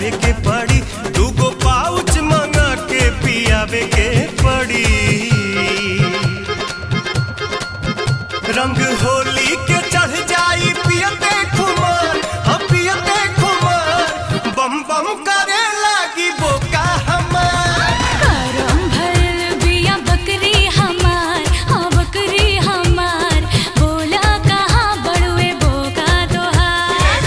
पियावे के पड़ी दूगो पाउच मंगा के पियावे के पड़ी रंग होली के चढ़ जाई पियते खुमार हम पियते खुमार बम बम करे लागी बोका हमार करम भरल बिया बकरी हमार हाँ बकरी हमार बोला कहाँ बड़ुए बोका तोहार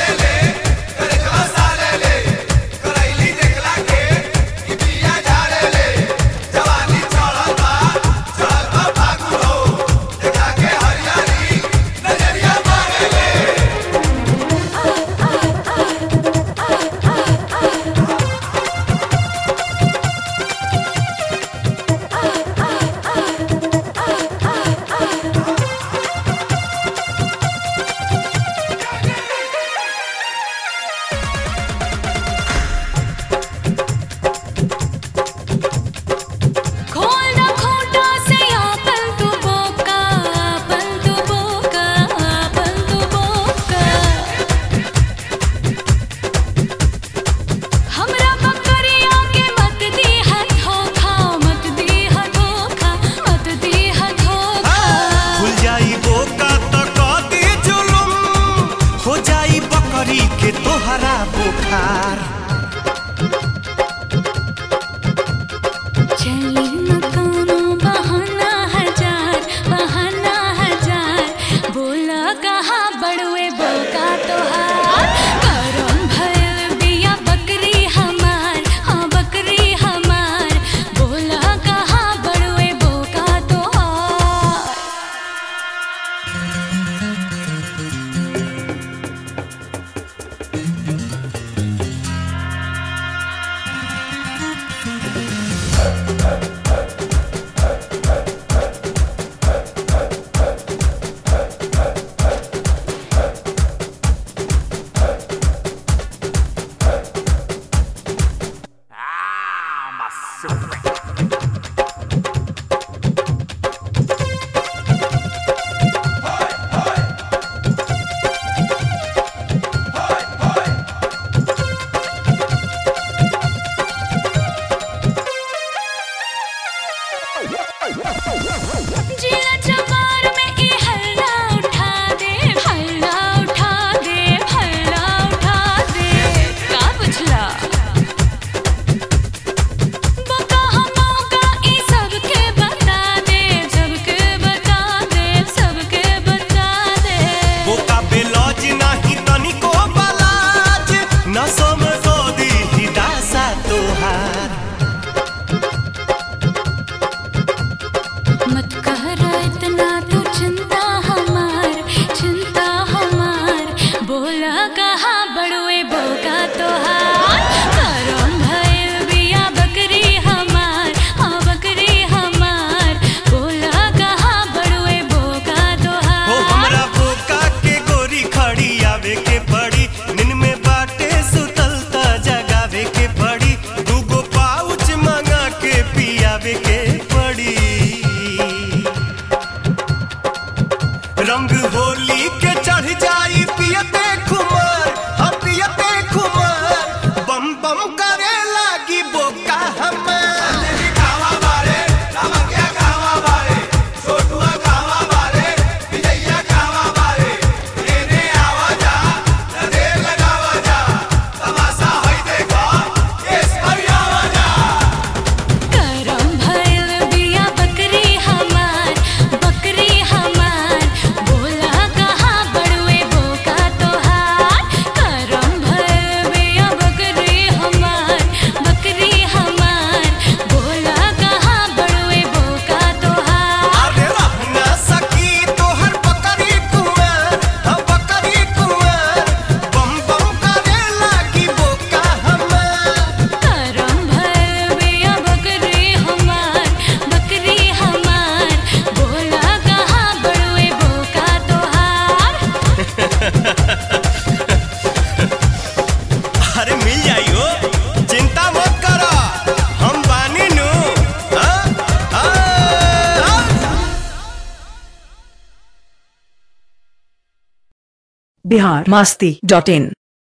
खोल ना खोटा से आपन तू बोका आपन तू बोका आपन तू बोका हमरा बकरिया के मत दी है धोखा मत दी है धोखा मत दी है धोखा खुल जाई बोका तो कदी जुलुम हो जाई बकरी के तोहरा बुखार चली न कोनो बहाना हजार बहाना हजार बोला कहाँ बड़ुए बोका तोहार करम भरल बिया बकरी हमार हाँ बकरी हमार बोला कहाँ बड़ुए बोका तोहार जिला जवार में ई हल्ला उठा दे हल्ला उठा दे हल्ला उठा दे का बुझला बका हमका ई सबके बता दे सबके बता दे सबके बता दे बोका बेलौज नाही तनिको बलाज न समझो दी हिदासा तोहार मत कर इतना तू चिंता हमार चिंता हमार बोला कहाँ बड़ुए बोका तोहार करम भइल बिया बकरी हमार हाँ बकरी हमार बोला कहाँ बड़ुए बोका हो तोहार हमरा बोका के गोरी खड़ी आवे के पड़ी नींद में बाटे सुतल त जगावे के पड़ी दूगो पाउच मंगा के पियावे के पड़ी रंग होली के चढ़ जाई पियते खुमार हम पियते खुमार बम बम करे लागी बोका हमार करम भइल बिया बकरी हमार बकरी हमार बोला कहाँ बड़ुए बोका तोहार करम भइल बिया बकरी हमार बकरी हमार बोला कहाँ बड़ुए बोका तोहार अरे रहना सकी तोहर बकरी कुमार हम बकरी कुमार बम बम करे लागी बोका हमार करम भइल बिया बकरी हमार बकरी हमार बोला कहाँ बड़ुए बोका तोहार अरे मिल जाइयो चिंता मत करो हम बानी नु हाँ? हाँ? बिहार मस्ती डॉट इन